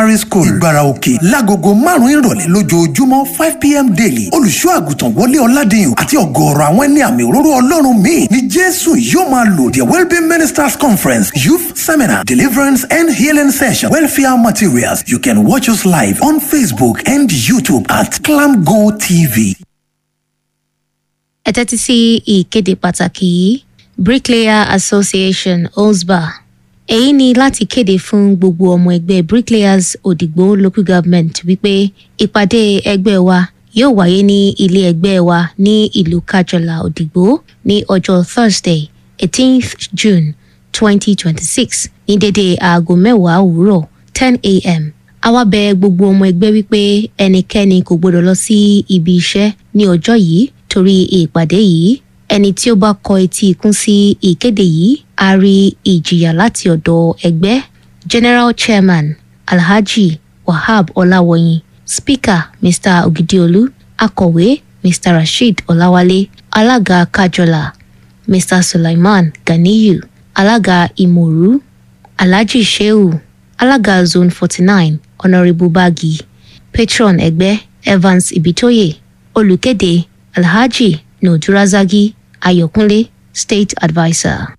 primary school ìgbára òkè lágogo márùn-ún ìrọ̀lẹ́ lójoojúmọ́ five pm daily olùṣọ́ àgùntàn wọlé ọ̀làdìyàn àti ọ̀gọ̀ọ̀rọ̀ àwọn ẹni àmì òróró ọlọ́run míì ní jésù yóò máa lò the wellbeing ministers conference youth seminar deliverance and healing session welfare materials you can watch us live on facebook and youtube at clamgo tv. ẹ tẹ́tí sí ìkéde pàtàkì yìí bricklayer association osba èyí ni láti kéde fún gbogbo ọmọ ẹgbẹ́ bricklayers òdìgbò local government wípé ìpàdé ẹgbẹ́ wa yóò wáyé ní ilé ẹgbẹ́ wa ní ìlú kájọlá òdìgbò ní ọjọ́ thursday eighteenth june twenty twenty six ní dédé aago mẹ́wàá òwúrọ̀ ten a.m. àwa bẹ gbogbo ọmọ ẹgbẹ́ wípé ẹnikẹ́ni kò gbọdọ̀ lọ sí ibi iṣẹ́ ní ọjọ́ yìí torí ìpàdé yìí ẹni tí ó bá kọ etí ikún sí ìkéde yìí á rí ìjìyà láti ọ̀dọ̀ ẹgbẹ́ general chairman alhaji wahab ọláwọyìn speaker mr ogidiolu akọ̀wé mr rasheed ọláwálé alága kájọlá mr sulaiman ganiyu alága ìmọ̀rú alhaji shehu alága zone forty nine honourable bagi patron ẹgbẹ́ evans ibitoye olùkéde alhaji nùdúrázágí ayọ̀kúnlé state adviser.